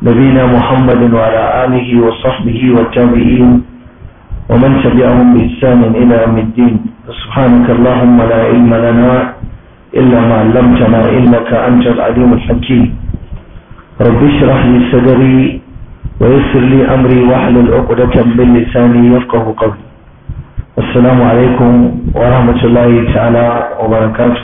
نبينا محمد وعلى آله وصحبه والتابعين ومن تبعهم بإحسان إلى يوم الدين سبحانك اللهم لا علم لنا إلا ما علمتنا إنك أنت العليم الحكيم رب اشرح لي صدري ويسر لي أمري واحلل عقدة من لساني يفقه قولي السلام عليكم ورحمة الله تعالى وبركاته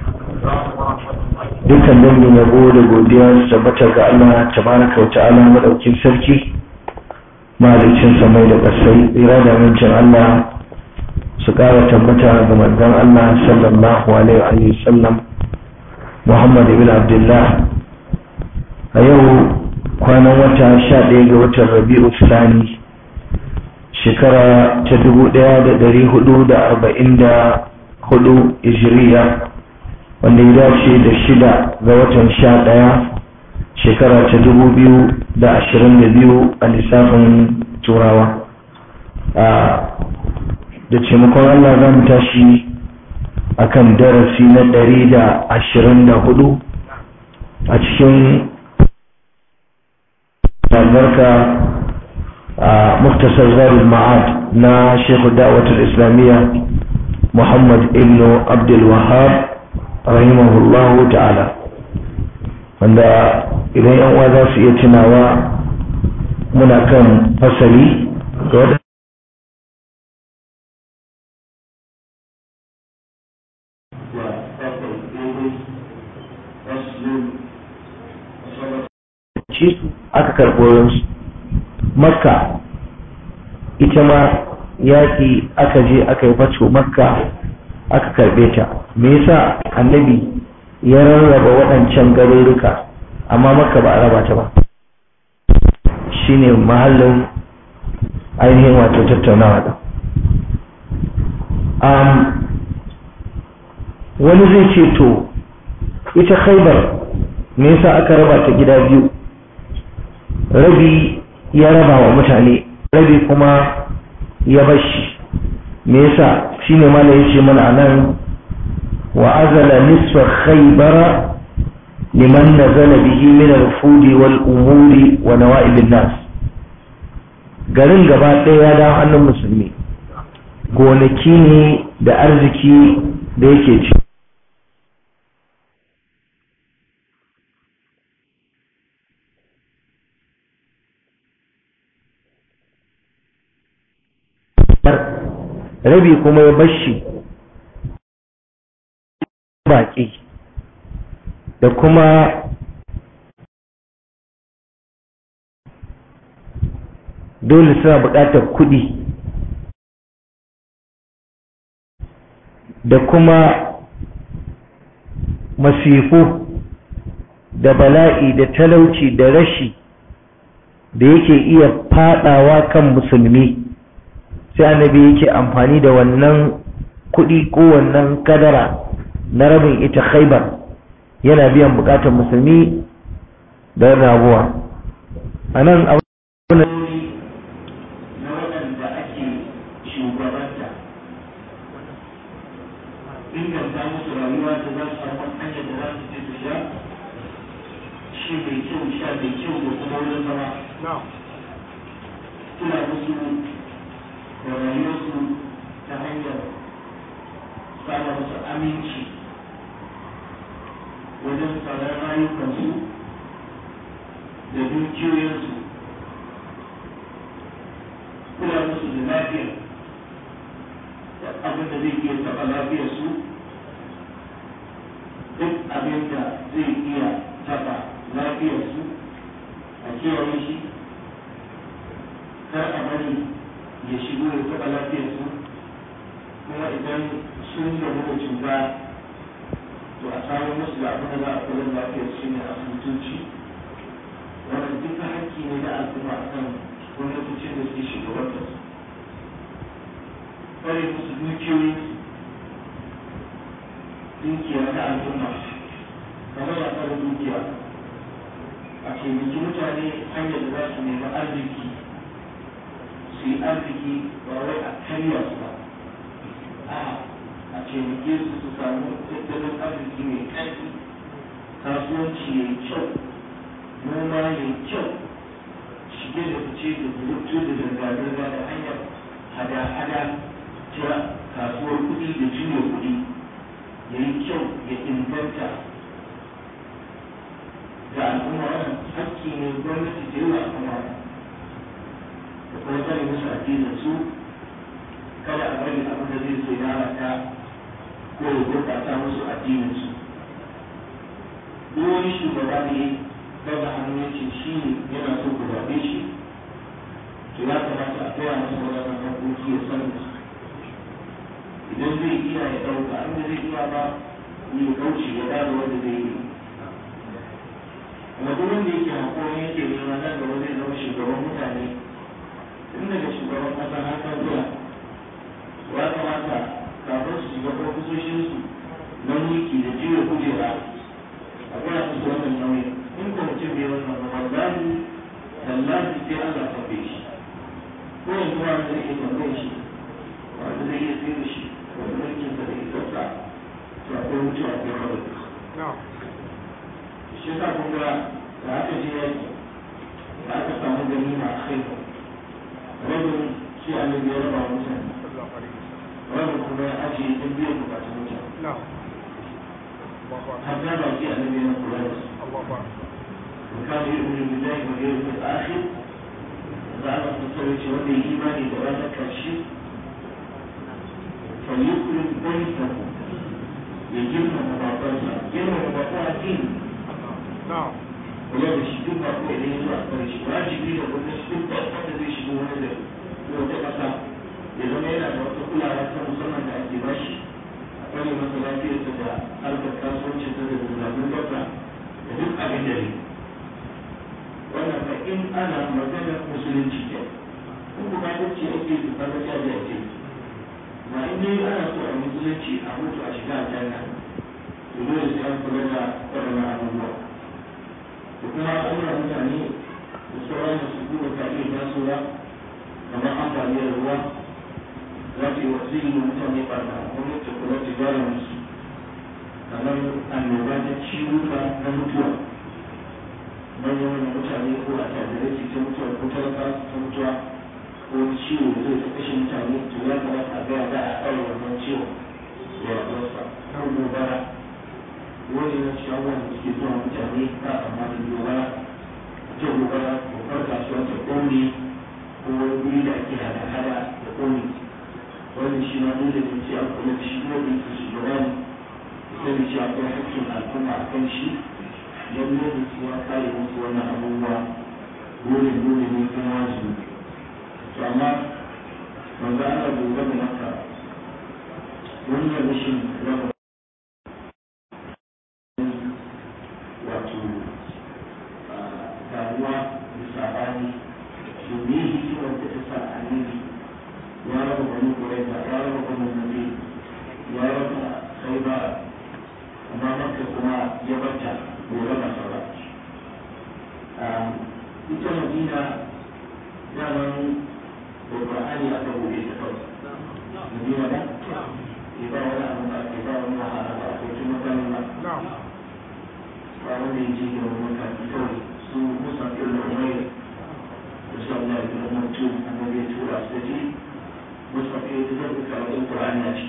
dukkan dangin yabo da godiya su tabbata ga Allah tabaraka wa ta'ala madaukin sarki mahalicin samai da ƙasai tsira da amincin Allah su ƙara tabbata ga manzon Allah sallallahu alaihi wa sallam Muhammad ibn Abdullah a yau kwanan wata sha ɗaya ga watan Rabi'u Sani shekara ta dubu ɗaya da ɗari hudu da arba'in da hudu Hijiriya wanda ya dace da shida ga watan sha ɗaya shekara ta dubu biyu da ashirin da biyu a lissafin turawa da taimakon Allah za mu tashi akan darasi na ɗari da ashirin da hudu a cikin albarka a muktasar zarin ma'ad na shekhu da'awatul islamiyya muhammad ibn abdul wahab rahimahullahu ta'ala wanda idan yan uwa za su iya tunawa muna kan fasali ga wadda aka karɓo makka ita ma yaƙi aka je aka yi fato makka aka karbe ta me yasa annabi ya rarraba waɗancan garuruka amma maka ba a raba ta ba shine mahallin ainihin wato tattaunawa da um, wani zai ce to ita khaibar me yasa aka raba ta gida biyu rabi ya raba wa mutane rabi kuma ya bashi me yasa shine mala yace mana anan wa azala nisfa khaybara liman nazala bihi min al-fudi wal umuri wa nawa'ib nas garin gaba ɗaya ya dawo hannun musulmi gonaki ne da arziki da yake ci rabi kuma ya bashi baƙi da kuma dole suna buƙatar kuɗi da kuma masifu da bala'i da talauci da rashi da yake iya fadawa kan musulmi sai annabi yake amfani da wannan kuɗi ko wannan kadara na rabin ita khaibar yana biyan bukatar musulmi da wannan abuwa a nan abin na waɗanda ake shugabanta inganta musu rayuwa da za su samu hanyar da za su je su sha shi mai kyau sha mai kyau da kuma wurin zama tuna musu da rayuwarsu ta hanyar sama musu aminci wajen tsaron rayukansu da dukiyoyinsu kula musu da lafiya da abin da zai iya taɓa lafiyarsu duk abin da zai iya taɓa lafiyarsu a kiyaye shi kar a bari ya shigo ya taɓa lafiyarsu kuma idan sun gamu da cuta to a samu musu da abin da za a kula da lafiyar shi ne asibitoci wannan duka hakki ne na al'umma a kan gwamnatocin da suke shugabanta su kare musu dukiyoyi dukiya na al'umma kamar ya tsara dukiya a taimaki mutane hanyar da za su nemi arziki su yi arziki ba wai a karya su ba a a taimake su su samu tattalin arziki mai ƙarfi kasuwanci ya yi kyau noma ya yi kyau kasance da rubutu da zirga-zirga da hanyar hada-hada ta kasuwar kuɗi da juya kuɗi ya yi kyau ya inganta ga al'umma wannan hakki ne gwamnati ta yi wa al'umma da kuma tsare musu addinin su kada a bari abin da zai so ya lalata ko ya gurɓata musu addinin su duk wani shugaba ne daga hannu ya ce shi ne yana so ku zaɓe shi to ya kamata a gaya masa waɗannan haƙoƙi ya san su idan zai iya ya ɗauka inda zai iya ba ya kauce ya ba da wanda zai yi kuma duk wanda yake haƙoƙi yake nema nan gaba zai zama shugaban mutane tun daga shugaban ƙasa har kan zuwa ya kamata kafin su shiga ofisoshinsu na mulki da jiya kujera a gaya musu wannan nauyin in ko mutum bai wannan ba wallahi tallahi sai Allah ta bai shi ko yanzu ba zai iya tambaye shi wanda zai iya tsaye da shi wanda mulkin sa da isarsa to akwai mutuwa akwai kawai shi yasa kun ga da aka je yaki da aka samu ganima a kai rabin shi annabi ya raba mutane rabin kuma ya ajiye don biyan bukatun mutane حتى لو جاء النبي من قريش وكان يؤمن بالله واليوم الاخر زعم التصويت ودي ايماني بغانا كالشيء فليكرم بيته يجمع مباطلها جمع مباطلها دين ولا بشدين بقوة إليه سوى أكبرش واجبي لو نشدين بقوة الذي يشبه هذا لو تقصى إذا ما يلعب وتقول على سنة أنت باشي wani masa lafiyarsa da harkar kasuwanci ta da zunabin gaba da duk abin da ne wannan ba in ana magana musulunci ke in kuma ta ce ake da kaga ta da ce ba in dai ana so a musulunci a mutu a shiga aljanna to dole sai an kula da waɗannan abubuwa da kuma al'amura mutane da sauran da su kuma ka iya tasowa kamar ambaliyar ruwa za ta yi wasu yi mutane barna gwamnati kula ta gyara musu kamar annoba ta ciwuka na mutuwa manyan wani mutane ko a tajirai su ta mutuwa ko talaka su ta mutuwa ko ciwo da zai ta kashe mutane to ya kamata a gaya za a ɗaure wannan ciwo da ya ɗausa kan gobara wani na cikin abubuwan da suke zuwa mutane ba amma da gobara ta gobara gobar kasuwa ta ƙone ko wani guri da ake hada-hada da ƙone wannan shi ma dole ne sai an kula da shi kuma da yake shugaba ne sani shi akwai hakkin al'umma a kan shi don dole su ya kare musu wannan abubuwa dole dole ne kuma wajibi to amma manzo Allah bai gama maka wannan rashin raba wato damuwa da sabani domin hikimar da ta sa annabi ya raba bani kuraiza ya raba bani nabi ya raba khaiba amma maka kuma ya bata bai raba ta ba ita madina daman da qur'ani aka buɗe ta kawai madina ba ke ba wani abu ba ke ba wani wahala ba ko kuma kan ba ba wanda ya ce da wani mutane kawai su musa ibn umayr da sallallahu alaihi wa sallam annabi ya tura su da ji مصطفى يتذكر في القرآن يأتي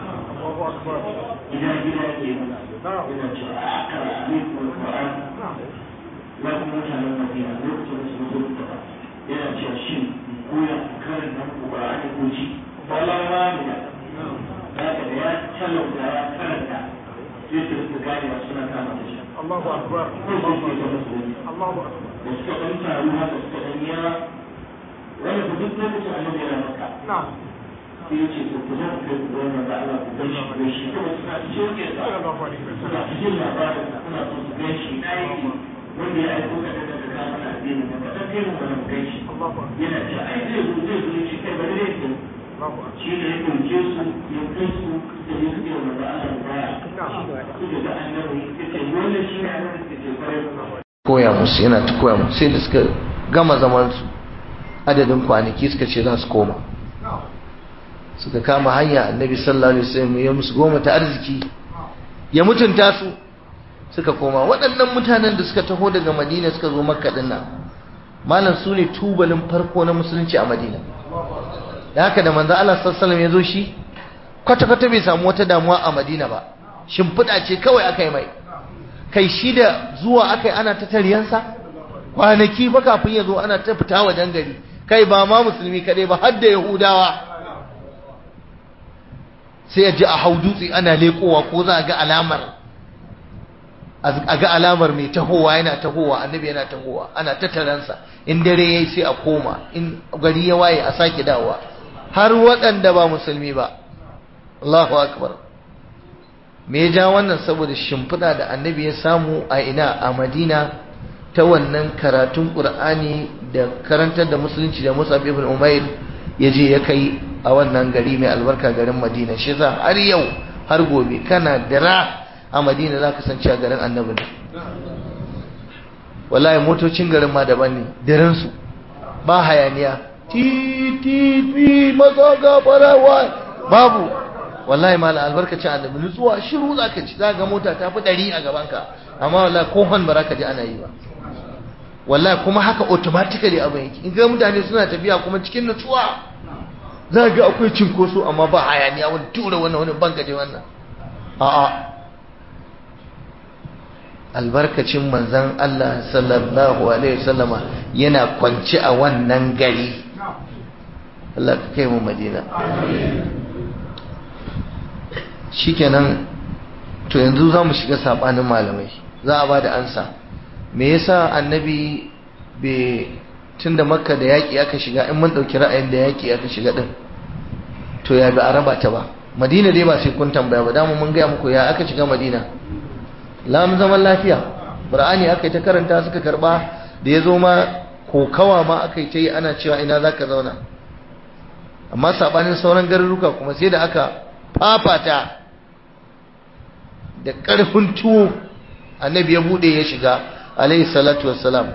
إذا جاء إلى أقرأ عليكم القرآن لكم مثلا المدينة لوقت اسمه القرآن إلى شاشين كويا كارن نمو القرآن كوشي فلا مانع لكن يا تلو يا كارن يترك القرآن والسنة كما تشاء الله أكبر الله أكبر واستقمت أروها تستقميا ولا بدك نبت عن النبي مكة نعم sai ya ce to ku zo ku kai ku gona da Allah ku gan shi ku shi kuma suna cikin ke صلى sa الله عليه suna وسلم cikin labarin da suna so su gan shi na yake wanda ya aiko ka daga da kama na addinin ka dan kai mu wannan gan shi الله أكبر yana ce ai zai zo zai zo shi kai bari zai zo الله أكبر shi ne ya dauke su ya kai su da ya suke wa da Allah baya نعم suka ga annabi yace wannan shi ne annabi da ke kwarai koya musu yana ta koya musu sai da suka gama zaman su adadin kwanaki suka ce za su koma suka kama hanya annabi sallallahu alaihi wasallam ya musu goma ta arziki ya mutunta su suka koma waɗannan mutanen da suka taho daga madina suka zo makka din nan malam su ne tubalin farko na musulunci a madina da haka da manzo Allah sallallahu ya zo shi kwata-kwata bai samu wata damuwa a madina ba shimfiɗa ce kawai aka yi mai kai shi da zuwa aka yi ana ta tariyansa kwanaki ba kafin ya zo ana ta fita wajen gari kai ba ma musulmi kaɗai ba har da yahudawa sai ya ji a hau dutse ana leƙowa ko za a ga alamar a ga alamar mai tahowa yana tahowa annabi yana tahowa ana tattaransa in dare yayi sai a koma in gari ya waye a sake dawowa har waɗanda ba musulmi ba Allahu akbar me ya ja wannan saboda shimfiɗa da annabi ya samu a ina a Madina ta wannan karatun Qur'ani da karantar da musulunci da Musa ibn Umair ya je ya kai a wannan gari mai albarka garin Madina shi yasa har yau har gobe kana dira a madina za ka san cewa garin annabi ne wallahi motocin garin ma daban ne daransu ba hayaniya titi maza gafarawa babu wallahi ma albarkacin annabi nutsuwa shiru za ka ci za ga mota ta fi ɗari a gabanka amma wallahi ko hon ba za ka ji ana yi ba wallahi kuma haka automatically abin yake in ga mutane suna tafiya kuma cikin nutsuwa za ga akwai cinkoso amma ba hayaniya wani tura wannan wani bangaje wannan a'a albarkacin manzan Allah sallallahu alaihi wasallama yana kwance a wannan gari Allah ka kai mu Madina shikenan to yanzu za mu shiga sabanin malamai za a ba da ansa me yasa annabi bai tunda makka da yaƙi aka shiga in mun ɗauki ra'ayin da yaƙi aka shiga ɗin to ya bi a raba ta ba madina dai ba sai kun tambaya ba damu mun gaya muku ya aka shiga madina lamun zaman lafiya qur'ani aka yi ta karanta suka karba da ya zo ma kokawa ma aka yi ta yi ana cewa ina za ka zauna amma sabanin sauran garuruka kuma sai da aka fafata da ƙarfin tuwo annabi ya buɗe ya shiga alaihi salatu wassalam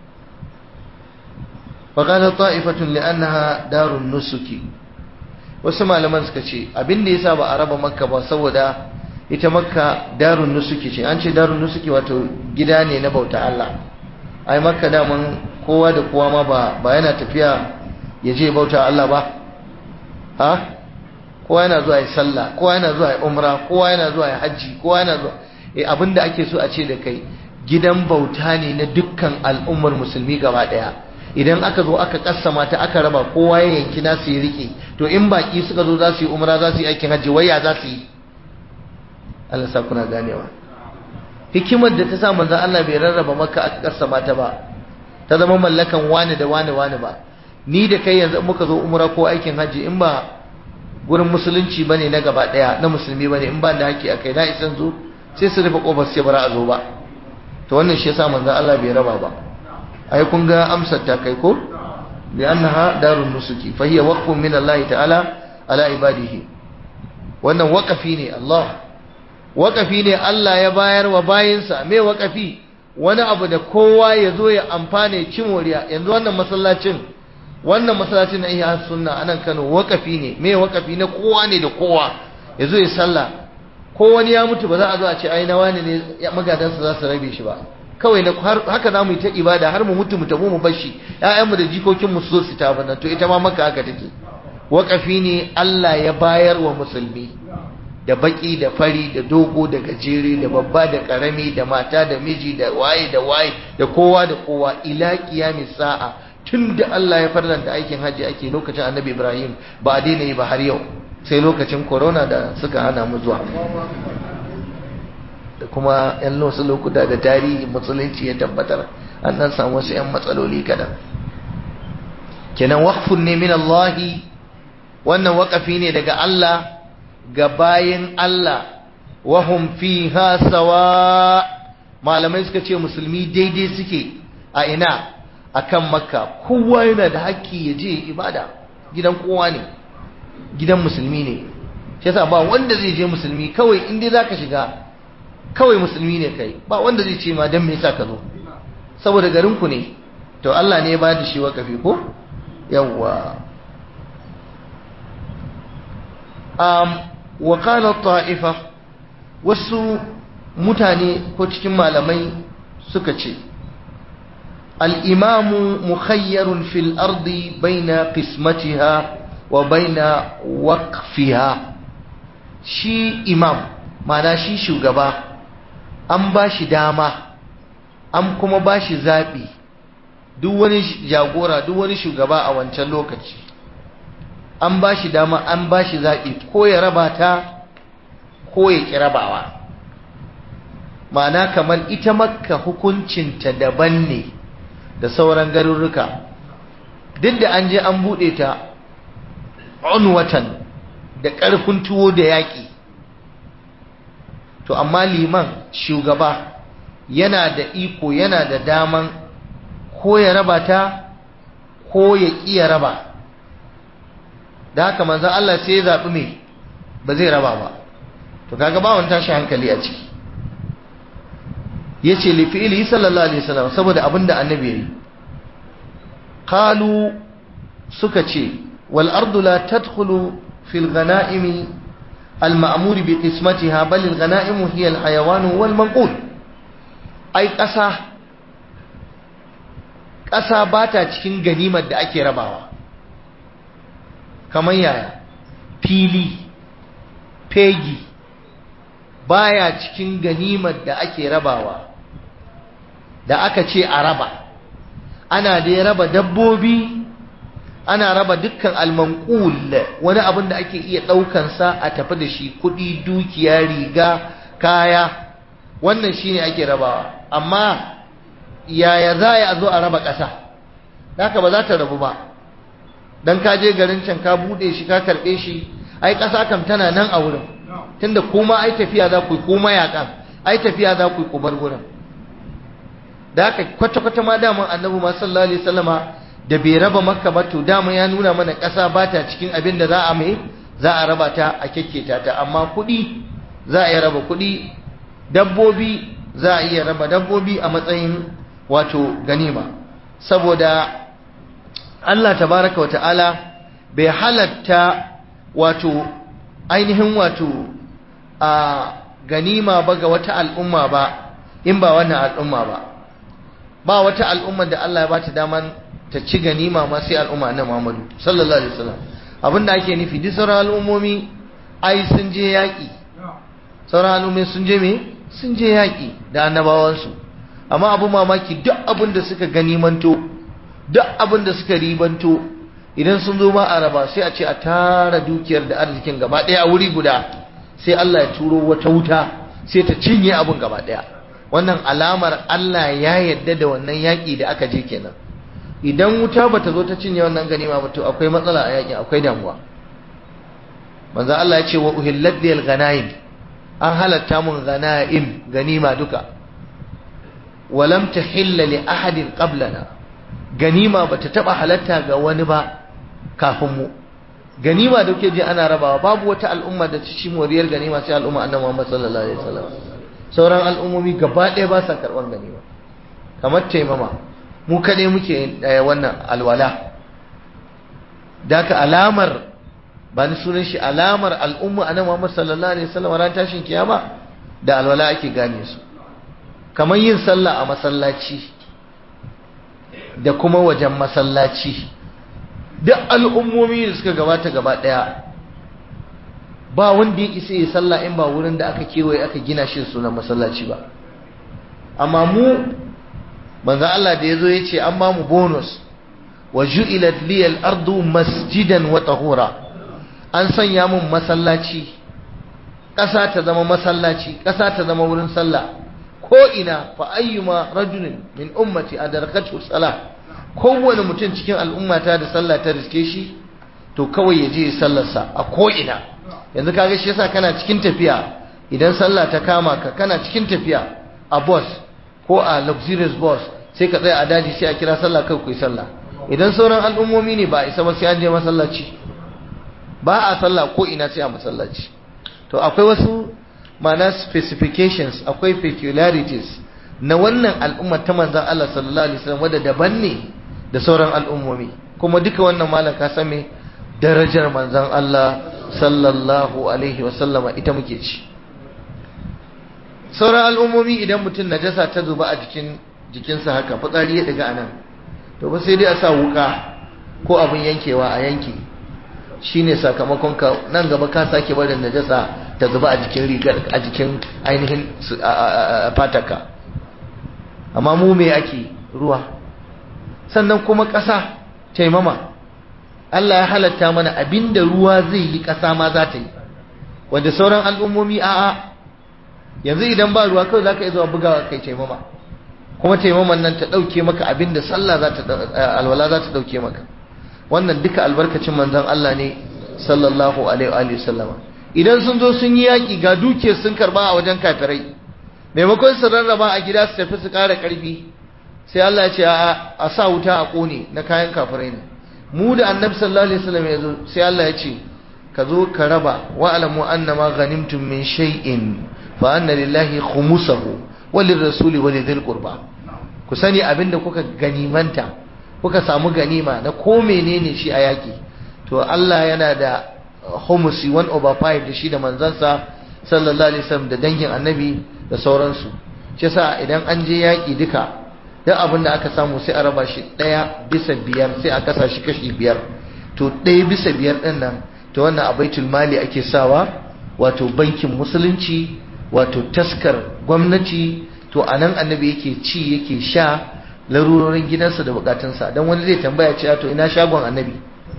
faƙalar ta'ifatun li'annaha darun nusuki wasu malaman suka ce abin da ya sa ba a raba makka ba saboda ita makka darun nusuki ce an ce darun nusuki wato gida ne na bauta Allah ai makka daman kowa da kowa ma ba ba yana tafiya ya je bauta Allah ba ha kowa yana zuwa ya sallah kowa yana zuwa ya umra kowa yana zuwa ya hajji kowa yana zuwa eh abinda ake so a ce da kai gidan bauta ne na dukkan al'ummar musulmi gaba daya idan aka zo aka kassama ta aka raba kowa ya yanki nasu ya rike to in baki suka zo za su yi umra za su yi aikin hajji waya za su yi Allah sa kuna ganewa hikimar da ta sa manzon Allah bai rarraba maka aka kassama ta ba ta zama mallakan wani da wani wani ba ni da kai yanzu muka zo umra ko aikin hajji in ba gurin musulunci bane na gaba daya na musulmi bane in ba da haƙi akai na isan zo sai su rufe kofar sai bara a zo ba to wannan shi yasa manzon Allah bai raba ba ai kun ga amsar ta kai ko bi annaha darun nusuki fa hiya waqfun min Allah ta'ala ala ibadihi wannan waqafi ne Allah waqafi ne Allah ya bayar wa bayinsa me waqafi wani abu da kowa ya zo ya amfane ci moriya yanzu wannan masallacin wannan masallacin na iya sunna anan Kano waqafi ne me waqafi na kowa ne da kowa ya zo ya sallah ko wani ya mutu ba za a zo a ce ai na wani ne magadansa za su rabe shi ba kawai na haka za mu yi ta ibada har mu mutu mu tabu mu bashi ƴaƴanmu da jikokinmu su zo su ta bana to ita ma maka haka take waƙafi ne Allah ya bayar wa musulmi da baki da fari da dogo da gajere da babba da karami da mata da miji da waye da waye da kowa da kowa ila qiyamis sa'a tunda Allah ya farlanta aikin haji ake lokacin Annabi Ibrahim ba a daina yi ba har yau sai lokacin corona da suka hana mu zuwa da kuma yan wasu lokuta da tarihi musulunci ya tabbatar an nan samu wasu yan matsaloli kadan kenan waqfun ne min Allah wannan waqafi ne daga Allah ga bayin Allah wahum fiha sawa malamai suka ce musulmi daidai suke a ina akan makka kowa yana da haƙƙi ya je ibada gidan kowa ne gidan musulmi ne shi yasa ba wanda zai je musulmi kawai in dai zaka shiga kawai musulmi ne kai ba wanda zai ce ma dan me yasa ka zo saboda garin ku ne to Allah ne ya ba da shi wakafi ko yawwa um wa qala ta'ifa wasu mutane ko cikin malamai suka ce al-imamu mukhayyarun fil ardi baina qismatiha wa baina waqfiha shi imam mana shi shugaba an ba shi dama an kuma ba shi zaɓi duk wani jagora duk wani shugaba a wancan lokaci an ba shi dama an ba shi zaɓi ko ya raba ta ko ya ƙi rabawa ma'ana kamar ita makka hukuncinta daban ne da sauran garurruka duk da an je an buɗe ta watan da ƙarfin tuwo da yaƙi to amma liman shugaba yana da iko yana da daman ko ya raba ta ko ya ƙi ya raba da haka manzan Allah sai ya zaɓi mai ba zai raba ba to kaga ba wani tashi hankali a ciki ya ce lifi'ili sallallahu alaihi wasallam saboda abin da annabi ya yi kalu suka ce wal ardu la tadkhulu fil ghanaimi al ma'muri bi qismatiha bal al ghanaimu hiya al hayawan wal manqul ai ƙasa ƙasa ba ta cikin ganimar da ake rabawa kamar yaya fili fegi baya cikin ganimar da ake rabawa da aka ce a raba ana da ya raba dabbobi ana raba dukkan almanqul wani abin da ake iya ɗaukansa a tafi da shi kuɗi dukiya riga kaya wannan shine ake rabawa amma yaya za a zo a raba ƙasa haka ba za ta rabu ba dan ka je garin can ka buɗe shi ka karɓe shi ai ƙasa kam tana nan a wurin tunda kuma ai tafiya za ku yi kuma yaƙan ai tafiya za ku yi ku bar wurin da haka kwata-kwata ma daman annabi ma sallallahu alaihi wasallama da bai raba makka ba to dama ya nuna mana ƙasa ba ta cikin abin da za a mai za a raba ta a kyakketa ta amma kuɗi za a iya raba kuɗi dabbobi za a iya raba dabbobi a matsayin wato ganima saboda Allah tabaraka wa ta'ala bai halatta wato ainihin wato a ganima ba ga wata al'umma ba in ba wannan al'umma ba ba wata al'umma da Allah ya bata daman ta ci ganima ma sai al'umma na Muhammadu sallallahu alaihi wasallam abinda ake nufi duk sauran al'ummomi ai sun je yaƙi sauran al'ummomi sun je me sun je yaƙi da annabawansu amma abu mamaki duk abin da suka ganimanto duk abin da suka ribanto idan sun zo ma a raba sai a ce a tara dukiyar da arzikin gaba ɗaya a wuri guda sai Allah ya turo wata wuta sai ta cinye abin gaba ɗaya wannan alamar Allah ya yarda da wannan yaƙi da aka je kenan idan wuta bata zo ta cinye wannan ganima ba to akwai matsala a yaƙin akwai damuwa manzo Allah ya ce wa uhillat lil ghanaim an halatta mun ghanaim ganima duka walam tahilla li ahadin qablana ganima bata taba halatta ga wani ba kafin mu ganima da kuke ji ana rabawa babu wata al'umma da ta ci moriyar ganima sai al'umma annabi Muhammad sallallahu alaihi wasallam sauran al'ummomi gaba ɗaya ba sa karɓar ganima kamar taimama mu kaɗai muke wannan alwala daka alamar ba ni sunan shi alamar al'umma annabi Muhammad sallallahu alaihi wasallam ran tashin kiyama da alwala ake gane su kamar yin sallah a masallaci da kuma wajen masallaci duk al'ummomi da suka gabata gaba ɗaya ba wanda ya isa ya sallah in ba wurin da aka kewaye aka gina shi sunan masallaci ba amma mu manzo Allah da yazo yace an ba mu bonus wa ju'ilat liyal ardu masjidan wa tahura an sanya mun masallaci ƙasa ta zama masallaci ƙasa ta zama wurin sallah ko ina fa ayyuma rajulin min ummati adarkatu salah kowane mutum cikin al'ummata da sallah ta riske shi to kawai ya je sallarsa a ko ina yanzu kaga shi yasa kana cikin tafiya idan sallah ta kama ka kana cikin tafiya a bus ko a luxurious bus sai ka tsaya a daji sai a kira sallah kai ku yi sallah idan sauran al'ummomi ne ba isa ba sai an je masallaci ba a sallah ko ina sai a masallaci to akwai wasu mana specifications akwai peculiarities na wannan al'ummar ta manzon Allah sallallahu alaihi wasallam wadda daban ne da sauran al'ummomi kuma duka wannan malam ka san me darajar manzon Allah sallallahu alaihi wasallama ita muke ci sauran al'ummomi idan mutum najasa ta zuba a jikin jikinsa haka fitsari ya daga anan to ba sai dai a sa wuka ko abin yankewa a yanke shine sakamakon ka nan gaba ka sake barin najasa ta zuba a jikin rigar a jikin ainihin fataka amma mu me ake ruwa sannan kuma ƙasa taimama Allah ya halatta mana abinda ruwa zai yi ƙasa ma za ta yi wanda sauran al'ummomi a'a yanzu idan ba ruwa kawai za ka iya zuwa bugawa kai taimama kuma taimaman nan ta ɗauke maka abinda sallah za ta alwala za ta ɗauke maka wannan duka albarkacin manzon Allah ne sallallahu alaihi wa sallama idan sun zo sun yi yaƙi ga duke sun karba a wajen kafirai maimakon su rarraba a gida su tafi su ƙara ƙarfi sai Allah ya ce a sa wuta a ƙone na kayan kafirai ne mu da annabi sallallahu alaihi wasallam ya zo sai Allah ya ce ka zo ka raba wa alamu annama ghanimtum min shay'in fa anna lillahi khumsahu wa lirrasuli wa lidhil qurba ku sani abinda kuka ganimanta kuka samu ganima na ko menene shi a yaki to Allah yana da humusi 1 over 5 da shi da manzansa sallallahu alaihi wasallam da dangin annabi da sauransu shi yasa idan an je yaki duka duk abin da aka samu sai a raba shi ɗaya bisa biyar sai a kasa shi kashi biyar to ɗaya bisa biyar ɗin nan to wannan a baitul mali ake sawa wato bankin musulunci wato taskar gwamnati to a nan annabi yake ci yake sha larurorin gidansa da bukatunsa don wani zai tambaya cewa to ina shagon annabi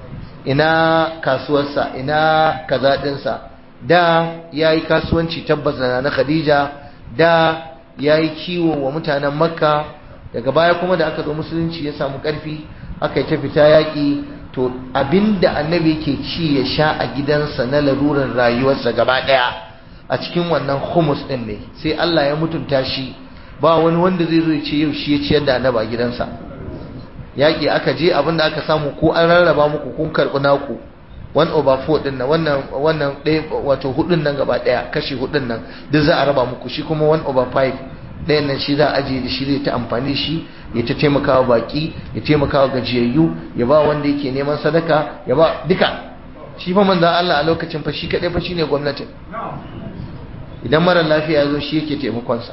ina kasuwarsa ina kazaɗinsa da ya yi kasuwanci tabbas da na khadija da ya yi kiwo wa mutanen makka daga baya kuma da aka zo musulunci ya samu ƙarfi aka yi ta fita yaƙi to abinda annabi ke ci ya sha a gidansa na larurar rayuwarsa gaba ɗaya a cikin wannan humus ɗin ne sai Allah ya mutunta shi ba wani wanda zai zo ya ce yau shi ya ciyar da annaba a gidansa yaƙi aka je abinda aka samu ko an rarraba muku kun karɓi naku one over four ɗin nan wannan wannan ɗaya wato hudun nan gaba ɗaya kashi hudun nan duk za a raba muku shi kuma one over five ɗayan nan shi za a ajiye da shi zai ta amfani shi ya ta taimakawa baki ya taimakawa gajiyayyu ya ba wanda yake neman sadaka ya ba duka shi fa manzan Allah a lokacin fa shi kaɗai fa shine gwamnatin idan mara lafiya zo shi yake taimakonsa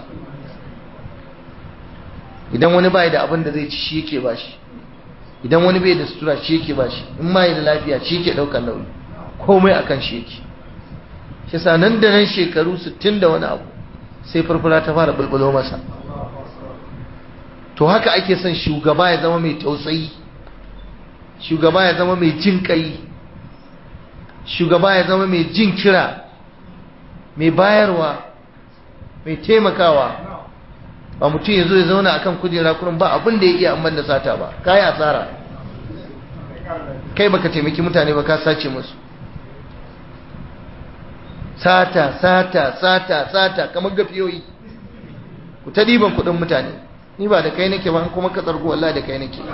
idan wani bai da abin da zai ci shi yake ba shi idan wani bai da sutura shi yake ba shi in ma da lafiya shi yake ɗaukar nauyi komai akan shi yake shi sa nan da nan shekaru 60 da wani abu sai farfara ta fara bulbulo masa to haka ake son shugaba ya zama mai tausayi shugaba ya zama mai jin kai shugaba ya zama mai jin kira mai bayarwa mai taimakawa ba mutum ya zo ya zauna akan kujera kurin ba abin da ya iya amman da sata ba kayi asara kai baka taimaki mutane ba ka sace musu sata sata sata sata kamar gafiyoyi ku ta diban kudin mutane ni ba da kai nake ba kuma ka tsargo wallahi da kai nake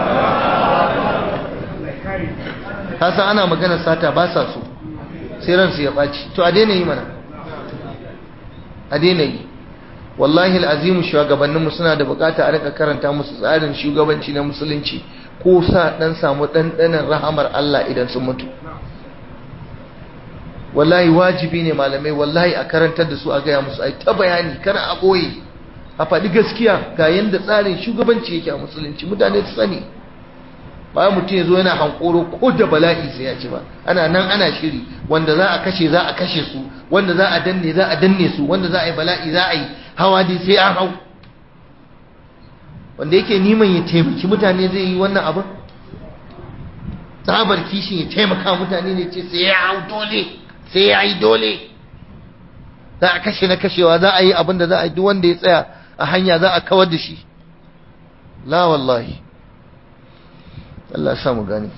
san ana magana sata ba sa so sai ransu ya ɓaci to a daina yi mana a daina yi wallahi al'azimu shugabanninmu suna da bukata a rika karanta musu tsarin shugabanci na musulunci ko sa dan samu ɗanɗanon rahamar Allah idan sun mutu wallahi wajibi ne malamai wallahi a karantar da su a gaya musu ai ta bayani kana a boye a faɗi gaskiya ga yanda tsarin shugabanci yake a musulunci mutane su sani bayan mutum ya zo yana hankoro ko da bala'i sai ya ci ba ana nan ana shiri wanda za a kashe za a kashe su wanda za a danne za a danne su wanda za a yi bala'i za a yi hawa dai sai an hau wanda yake niman ya taimaki mutane zai yi wannan abin tsabar kishin ya taimaka mutane ne ce sai ya hau dole sai ya yi dole za a kashe na kashewa za a yi abin da za a yi duk wanda ya tsaya a hanya za a kawar da shi la wallahi Allah ya samu gani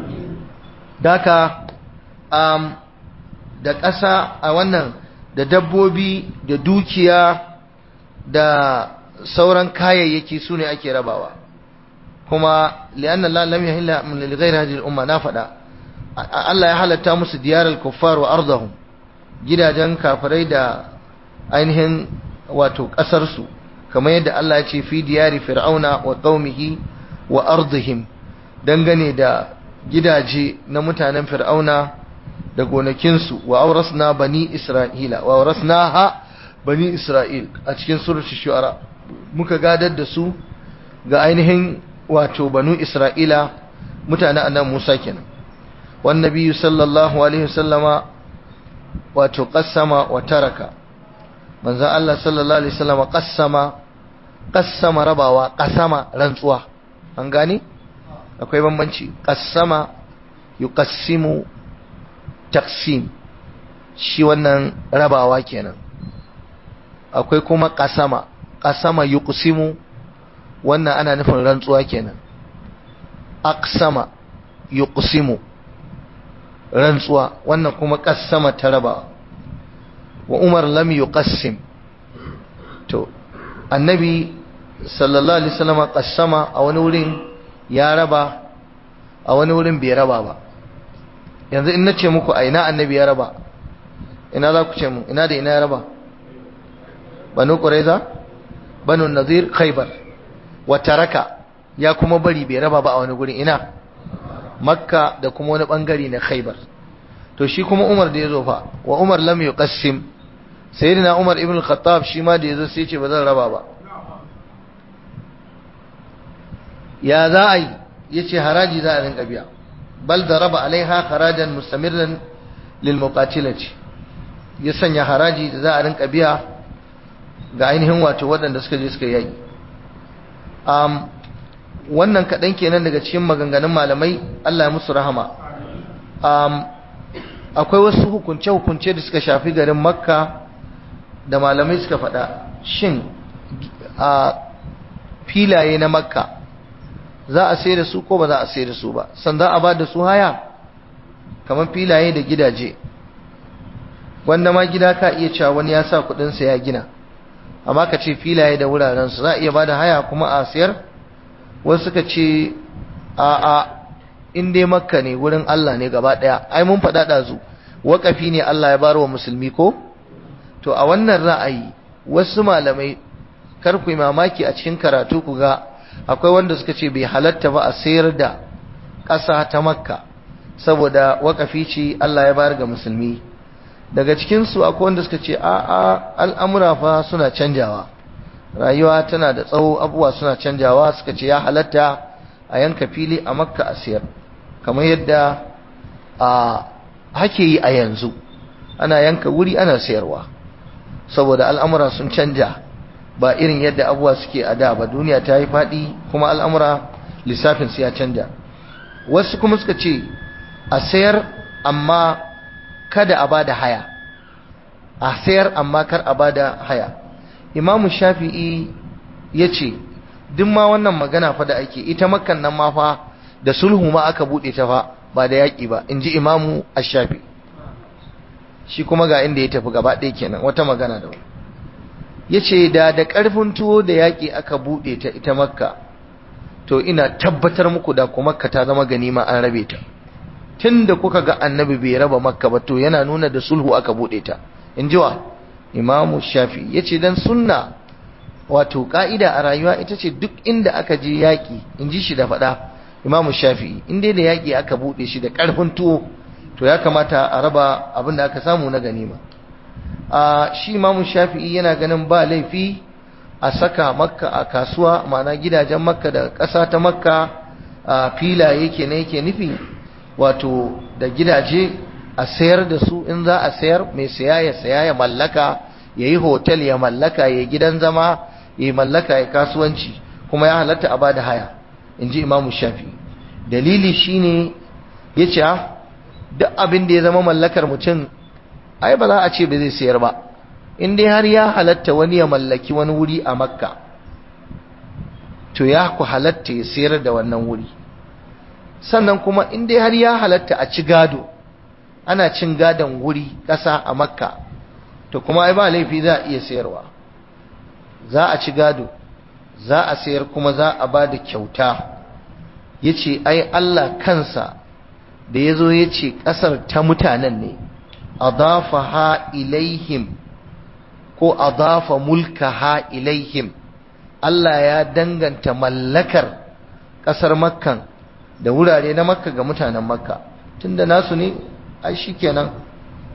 daka um, da ƙasa a wannan da dabbobi da dukiya da sauran kayayyaki su ne ake rabawa kuma li'anna Allah lam yahilla min li ghayri hadhihi al-umma na fada Allah ya halatta musu diyaral kuffar wa ardahum gidajen kafirai da ainihin wato kasar su kamar yadda Allah ya ce fi diyari fir'auna wa qaumihi wa ardihim dangane da gidaje na mutanen fir'auna da gonakinsu wa aurasna bani isra'ila wa aurasnaha bani isra'il a cikin suratul shu'ara muka gadar da su ga ainihin wato banu isra'ila mutanen annabi musa kenan wan nabiyyu sallallahu alaihi wasallama wato qassama wa taraka manzon Allah sallallahu alaihi wasallama qassama qassama rabawa qasama rantsuwa an gane akwai bambanci qassama yuqassimu taqsim shi wannan rabawa kenan akwai kuma qasama qasama yuqsimu wannan ana nufin rantsuwa kenan aqsama yuqsimu rantsuwa wannan kuma qassama ta rabawa wa umar lam yuqassim to annabi sallallahu alaihi wasallam qassama a wani wurin ya raba a wani wurin bai raba ba yanzu in nace muku a ina annabi ya raba ina za ku ce mu ina da ina ya raba banu quraiza banu nazir khaybar wa taraka ya kuma bari bai raba ba a wani gurin ina makka da kuma wani bangare na khaybar to shi kuma umar da yazo fa wa umar lam yuqassim sayyidina umar ibn al-khattab shi ma da yazo sai ce ba zan raba ba ya za a yi yace haraji za a rinka biya bal daraba alaiha harajan mustamirran lil muqatilati ya sanya haraji da za a rinka biya ga ainihin wato waɗanda suka je suka yaki um, wannan kaɗan kenan daga cikin maganganun malamai Allah ya musu rahama um, akwai wasu hukunce-hukunce da suka shafi garin makka da malamai suka faɗa shin a filaye na makka za a sai da su ko ba za a sai da su ba san za a ba da su haya kamar filaye da gidaje wanda ma gida ka iya cewa wani ya sa kudinsa ya gina amma ka ce filaye da wurarensu za a iya ba da haya kuma a siyar wasu suka ce a a in dai makka ne wurin Allah ne gaba daya ai mun faɗa ɗazu waƙafi ne Allah ya bar wa musulmi ko to a wannan ra'ayi wasu malamai kar ku yi mamaki a cikin karatu ku ga akwai wanda suka ce bai halatta ba a sayar da ƙasa ta makka saboda waƙafi ce Allah ya bayar ga musulmi daga cikinsu akwai wanda suka ce a'a al'amura fa suna canjawa rayuwa tana da tsawo abubuwa suna canjawa suka ce ya halatta a yanka fili a makka a sayar kamar yadda a hake yi a yanzu ana yanka wuri ana sayarwa saboda al'amura sun canja ba irin yadda abubuwa suke a da ba duniya ta yi faɗi kuma al'amura lissafin su ya canja wasu kuma suka ce a sayar amma kada a bada haya a sayar amma kar a bada haya imamu shafi'i ya ce duk ma wannan magana fa da ake ita makan nan ma fa da sulhu ma aka buɗe ta fa ba da yaƙi ba in ji imamu ashafi shi kuma ga inda ya tafi gaba ɗaya kenan wata magana da ya ce da da ƙarfin tuwo da yaƙi aka buɗe ta ita makka to ina tabbatar muku da kuma makka ta zama ganima an rabe ta tun da kuka ga annabi bai raba makka ba to yana nuna da sulhu aka buɗe ta in ji wa imamu shafi ya ce don sunna wato ƙa'ida a rayuwa ita ce duk inda aka je yaƙi in ji shi da faɗa imamu shafi in dai da yaƙi aka buɗe shi da ƙarfin tuwo to ya kamata a raba abin da aka samu na ganima a shi imamu shafi'i yana ganin ba laifi a saka makka a kasuwa ma'ana gidajen makka da ƙasa ta makka a filaye ke ne yake nufi wato da gidaje a sayar da su in za a sayar mai saya ya saya ya mallaka ya yi hotel ya mallaka ya gidan zama ya mallaka ya kasuwanci kuma ya halatta a bada haya in ji imamu shafi dalili shine ya ce duk abin da ya zama mallakar mutum ai ba za a ce ba zai sayar ba in dai har ya halatta wani ya mallaki wani wuri a makka to ya ku halatta ya sayar da wannan wuri sannan kuma in dai har ya halatta a ci gado ana cin gadon wuri ƙasa a makka to kuma ai ba laifi za a iya sayarwa za a ci gado za a sayar kuma za a ba da kyauta ya ce ai Allah kansa da ya zo ya ce ƙasar ta mutanen ne adafa ha ilaihim ko adafa mulka ha ilaihim Allah ya danganta mallakar ƙasar makkan da wurare na makka ga mutanen makka tunda nasu ne ai shikenan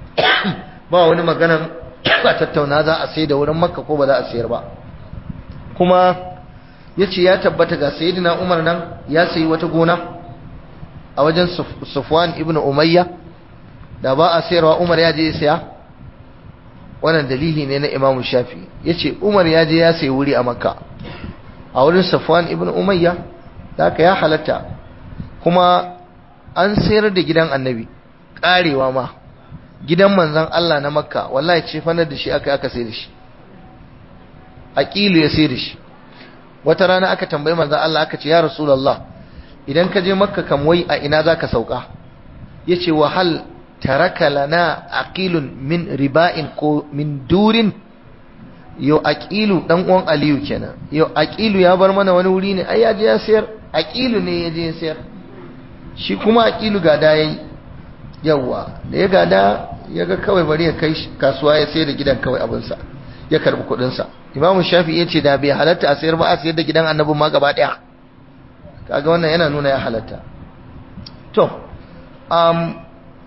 ba wani maganan a tattauna za a sai da wurin makka ko ba za a sayar ba kuma yace ya tabbata ga sayyidina Umar nan ya sayi wata gona a wajen Sufwan ibn Umayya da ba a sayarwa Umar ya je ya saya wannan dalili ne na Imam Shafi yace Umar ya je ya sayi wuri a Makka a wurin Sufwan ibn Umayya haka ya halatta kuma an sayar da gidan Annabi karewa ma gidan manzon Allah na Makka wallahi ce fanar da shi aka aka sayar da shi aqilu ya sayar da shi wata rana aka tambayi manzon Allah aka ce ya Rasulullah idan ka je Makka kam wai a ina zaka sauka yace wa hal taraka lana aqilun min riba'in ko min durin yo aqilu dan uwan aliyu kenan yo aqilu ya bar mana wani wuri ne ai ya je ya sayar aqilu ne ya je ya sayar shi kuma aqilu gada yayi yawa da ya gada ya ga kawai bari ya kai kasuwa ya sayar da gidan kawai abin sa ya karbi kudin sa imamu shafi ya ce da bai halatta a sayar ba a sayar da gidan annabin ma gaba daya kaga wannan yana nuna ya halatta to um,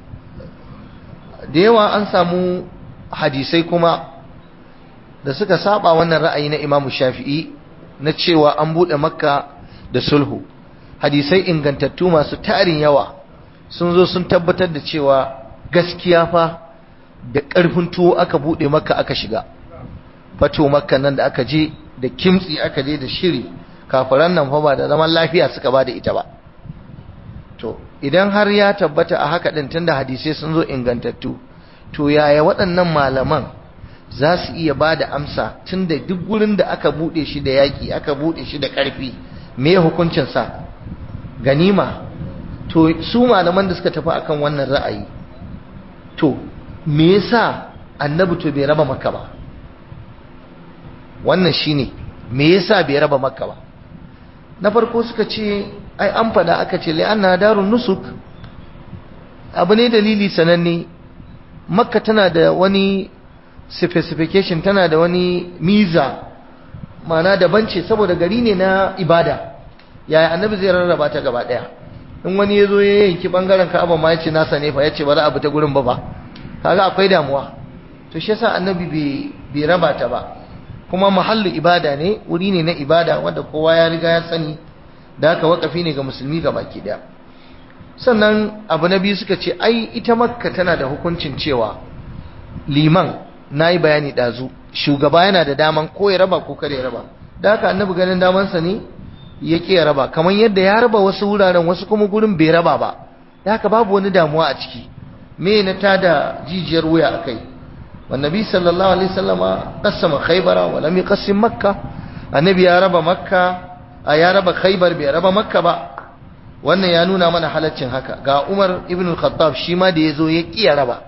da yawa an samu hadisai kuma da suka saba wannan ra'ayi na Imam Shafi'i na cewa an bude Makka da sulhu hadisai ingantattu masu tarin yawa sun zo sun tabbatar da cewa gaskiya fa da ƙarfin tuwo aka bude Makka aka shiga fato Makka nan da aka je da kimtsi aka je da shiri kafiran nan fa ba da zaman lafiya suka ba da ita ba to idan har ya tabbata a haka din tunda hadisai sun zo ingantattu to yaya waɗannan malaman za su iya ba da amsa tunda duk gurin da aka buɗe shi da yaƙi aka buɗe shi da ƙarfi me hukuncinsa ganima to su malaman da suka tafi akan wannan ra'ayi to me yasa annabi to bai raba makka ba wannan shine me yasa bai raba makka ba na farko suka ce ai an fada aka ce li'anna darun nusuk abu ne dalili sananne makka tana da wani specification tana da wani miza mana daban ce saboda gari ne na ibada yaya annabi zai rarraba ta gaba daya in wani ya zo ya yanki bangaren ka'aba ma ya ce nasa ne fa ya ce ba za a bi ta gurin ba ba kaga akwai damuwa to shi yasa annabi bai raba ta ba kuma mahallu ibada ne wuri ne na ibada wanda kowa ya riga ya sani da haka wakafi ne ga musulmi ga baki daya sannan abu na biyu suka ce ai ita makka tana da hukuncin cewa liman na yi bayani ɗazu shugaba yana da daman ko ya raba ko kare ya raba da haka annabi ganin damansa ne ya ƙi ya raba kamar yadda ya raba wasu wuraren wasu kuma gurin bai raba ba da haka babu wani damuwa a ciki me na tada jijiyar wuya a kai والنبي صلى الله عليه وسلم قسم خيبر ولم يقسم مكة النبي يا رب مكة يا رب خيبر بي رب مكة با wannan ya nuna mana halaccin haka ga Umar ibn al-Khattab shi ma da yazo ya kiya raba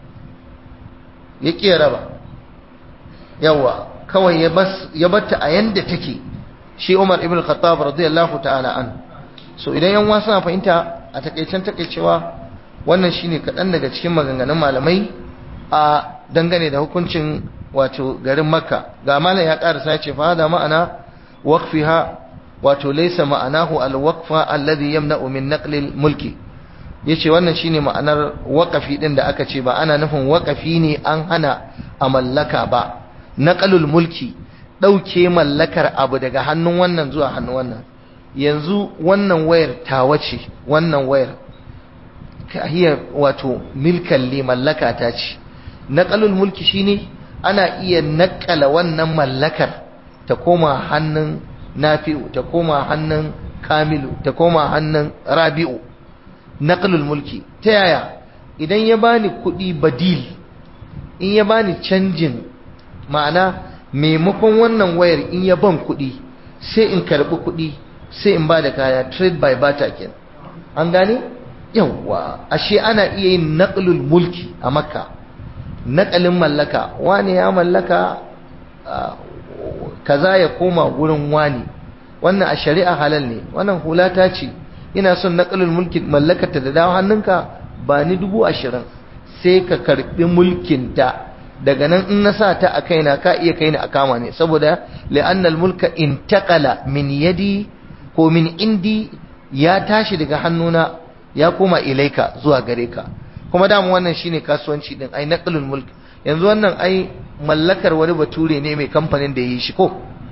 ya kiya raba yawa kawai ya bas ya batta a yanda take shi Umar ibn al-Khattab radiyallahu ta'ala an so idan yan wasa fahimta a takeicen takeicewa wannan shine kadan daga cikin maganganun malamai a dangane da hukuncin wato garin makka ga malam ya karasa ya ce fa hada ma'ana waqfiha wato laysa ma'anahu al-waqfa alladhi yamna'u min naqli al-mulki yace wannan shine ma'anar waqafi din da aka ce ba ana nufin waqafi ne an hana a mallaka ba naqalul mulki dauke mallakar abu daga hannun wannan zuwa hannun wannan yanzu wannan wayar tawa ce wannan wayar hiya wato milkan li mallaka ta ce naqalul mulki shine ana iya naƙala wannan mallakar ta koma hannun nafi'u ta koma hannun kamilu ta koma hannun rabi'u naqalul mulki ta yaya idan ya bani kuɗi badil in ya bani canjin ma'ana maimakon wannan wayar in ya ban kuɗi sai in karɓi kuɗi sai in ba da kaya trade by barter kenan an gane yawwa ashe ana iya yin naqlul mulki a makka naƙalin mallaka wani ya mallaka kaza ya koma gurin wani wannan a shari'a halal ne wannan hula ta ce ina son naƙalin mulki mallakata da dawo hannunka ba ni dubu ashirin sai ka karɓi mulkinta daga nan in na sa ta a kaina ka iya kaina a kama ne saboda li'annal mulka intaqala min yadi ko min indi ya tashi daga hannuna ya koma ilaika zuwa gare ka kuma damu wannan shine kasuwanci din ai naqlul mulk yanzu wannan ai mallakar wani bature ne mai kamfanin da yi shi ko